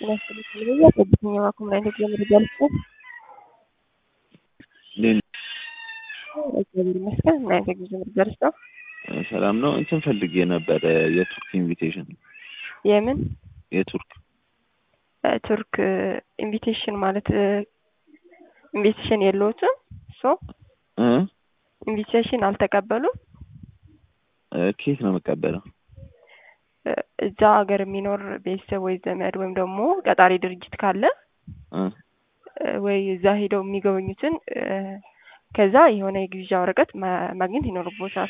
ጤና ይስጥልኝ ብያ ጠብቅኝ እባክዎ ምን አይነት የመረጃ ልስጥዎት? እንዴት ነህ? እግዚአብሔር ይመስገን ምን አይነት የጉዞ መረጃ ልስጥዎ? ሰላም ነው። እንትን ፈልጌ ነበረ የቱርክ ኢንቪቴሽን የምን የቱርክ ቱርክ ኢንቪቴሽን ማለት ኢንቪቴሽን የለዎትም? ሶ እ ኢንቪቴሽን አልተቀበሉም? ከየት ነው የምቀበለው? እዛ ሀገር የሚኖር ቤተሰብ ወይ ዘመድ ወይም ደግሞ ቀጣሪ ድርጅት ካለ እ ወይ እዛ ሄደው የሚጎበኙትን ከዛ የሆነ የግብዣ ወረቀት ማ- ማግኘት ይኖርቦታል።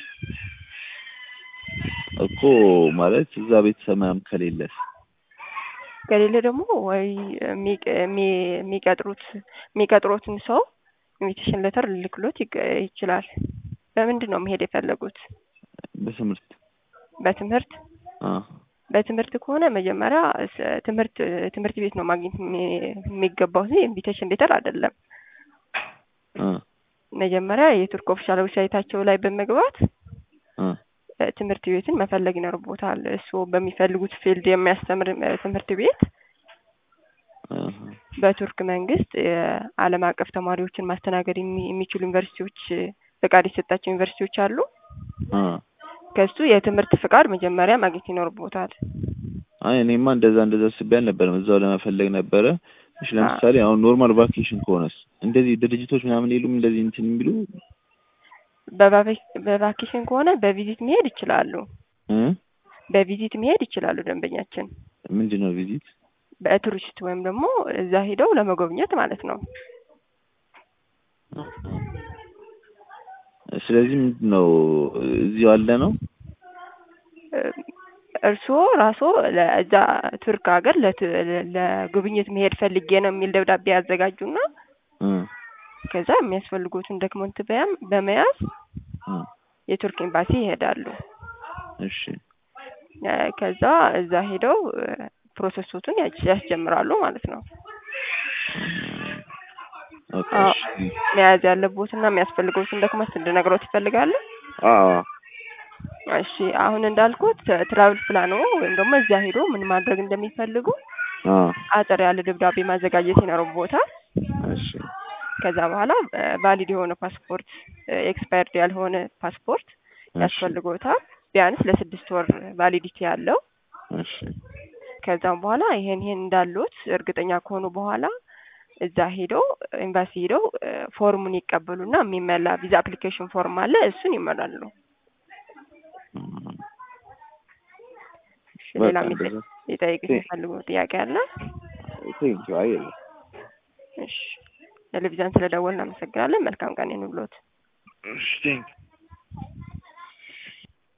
እኮ ማለት እዛ ቤተሰብ ምናምን ከሌለስ? ከሌለ ደግሞ ወይ የሚቀ- የሚ- የሚቀጥሩት የሚቀጥሮትን ሰው ኢንቪቴሽን ሌተር ልልክሎት ይገ- ይችላል። በምንድን ነው መሄድ የፈለጉት? በትምህርት በትምህርት አ በትምህርት ከሆነ መጀመሪያ ስ- ትምህርት ትምህርት ቤት ነው ማግኘት የሚ- የሚገባው እንጂ ኢንቪቴሽን ሌተር አይደለም። አ መጀመሪያ የቱርክ ኦፊሻል ዌብሳይታቸው ላይ በመግባት አ እ ትምህርት ቤትን መፈለግ ይኖርቦታል። እርስዎ በሚፈልጉት ፊልድ የሚያስተምር እ ትምህርት ቤት አሀ በቱርክ መንግስት የዓለም አቀፍ ተማሪዎችን ማስተናገድ የሚ- የሚችሉ ዩኒቨርሲቲዎች ፍቃድ የሰጣቸው ዩኒቨርሲቲዎች አሉ። አ ከሱ የትምህርት ፍቃድ መጀመሪያ ማግኘት ይኖርቦታል። አይ እኔማ እንደዛ እንደዛ አስቤ አልነበረም። እዛው ለመፈለግ ነበረ። እሺ ለምሳሌ አሁን ኖርማል ቫኬሽን ከሆነስ እንደዚህ ድርጅቶች ምናምን የሉም እንደዚህ እንትን የሚሉ በቫኬ- በቫኬሽን ከሆነ በቪዚት መሄድ ይችላሉ። እ በቪዚት መሄድ ይችላሉ ደንበኛችን ምንድን ነው ቪዚት? በቱሪስት ወይም ደግሞ እዛ ሄደው ለመጎብኘት ማለት ነው። ስለዚህ ምንድን ነው እዚሁ አለ ነው? እርስዎ ራስዎ ለእዛ ቱርክ ሀገር ለቱ- ለጉብኝት መሄድ ፈልጌ ነው የሚል ደብዳቤ ያዘጋጁና እ ከዛ የሚያስፈልጉትን ዶክመንት በያም- በመያዝ እ የቱርክ ኤምባሲ ይሄዳሉ። እሺ እ ከዛ እዛ ሄደው እ ፕሮሰሶቱን ያስ- ያስጀምራሉ ማለት ነው። ኦኬ አዎ እሺ መያዝ ያለቦትና የሚያስፈልገውትን ዶክመንት እንድነግሮት ይፈልጋሉ? አዎ እሺ አሁን እንዳልኩት ትራቭል ፕላኑ ወይም ደግሞ እዛ ሄዶ ምን ማድረግ እንደሚፈልጉ አ አጠር ያለ ደብዳቤ ማዘጋጀት ይኖርቦታል። እሺ ከዛ በኋላ ቫሊድ የሆነ ፓስፖርት ኤክስፓየርድ ያልሆነ ፓስፖርት እሺ ያስፈልጎታል ቢያንስ ለስድስት ወር ቫሊዲቲ ያለው። እሺ ከዛም በኋላ ይሄን ይሄን እንዳሉት እርግጠኛ ከሆኑ በኋላ እዛ ሄደው ኤምባሲ ሄደው እ ፎርሙን ይቀበሉና የሚመላ ቪዛ አፕሊኬሽን ፎርም አለ እሱን ይመላሉ። እሺ ሌላ በቃ የሚጠ- እንደዛ ሊጠይቅሽ ቴ- የሚፈልጉ ጥያቄ አለ? ቴንኪው አይ የለም እሺ ቴሌቪዥን ስለደወልን እናመሰግናለን። መልካም ቀን ይሁንልዎት። እሺ ቴንኪው